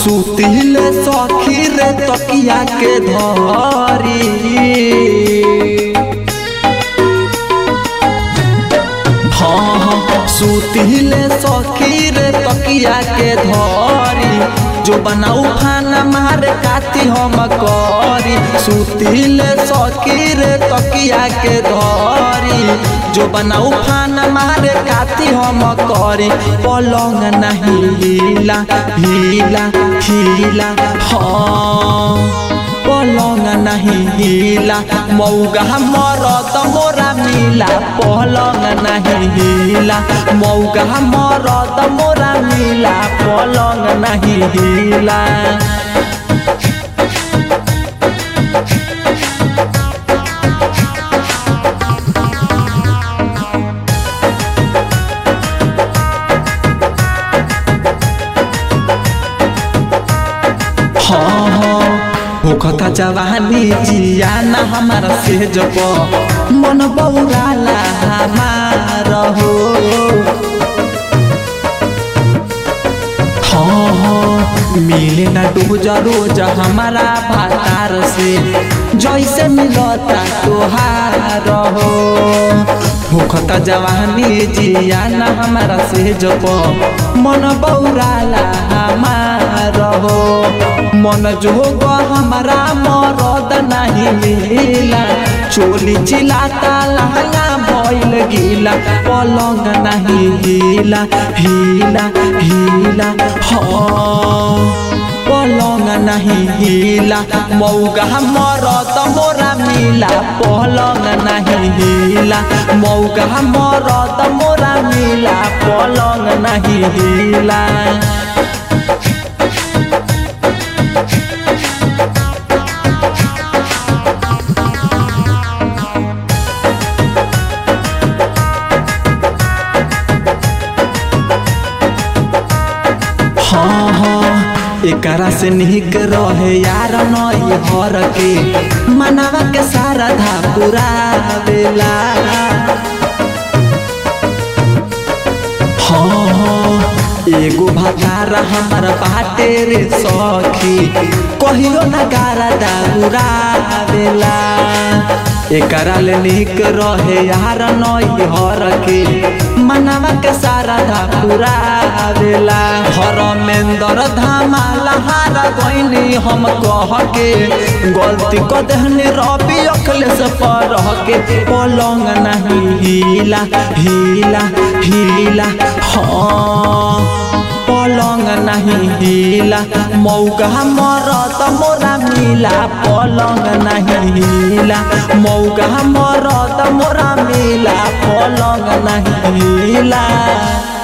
सुतिले सखी रे तकिया के धरी हाँ हाँ सुतिले सखी रे तकिया के धरी जो बनाऊ खाना मारे काती हम करी सुतिले सखी रे तकिया के धरी जो बनाऊ खाना मारे काती हम करी पलंग नहीं हिला हिला हिला हाँ पलंग नहीं हिला मौगा मरद मोरा मिला पलंग नहीं हिला मौगा मरद मोरा मिला पलंग नहीं हिला हाँ हाँ होखता जवानी जिया ना हमारा से जब मन बौराला हमार हो हाँ हाँ मिले ना रोज रोज हमारा भातार से जैसे मिलता तोहार हो होखता जवानी जिया ना हमारा से जब मन बौराला हमार हो मन जोग हमारा मरद नहीं मिला चोली चिलाता लहंगा भइल गीला पलंग नहीं हिला हिला हिला हाँ पलंग नहीं हिला मौगा मरद मोरा मिला पलंग नहीं हिला मौगा मरद मोरा मिला पलंग नहीं हिला हाँ हाँ एकरा से निक रहे यार नई हर के मनवा के सारा धा पूरा बेला हाँ हाँ एगो भतारा हमार बाटे रे सखी कहियो न गारा दाउरा बेला एकरा ले निक रहे यार नई हर के मनवा के सारा धा पूरा बेला हरमेंदर धामाला हारा गईनी हम कह के गलती क देहनी रवि अखलेस पर के पलंग नहीं हिला हिला हिला हाँ पलंग नहीं हिला मौका मरद मोरा मिला पलंग नहीं हिला मौका मरद मोरा मिला पलंग नहीं हिला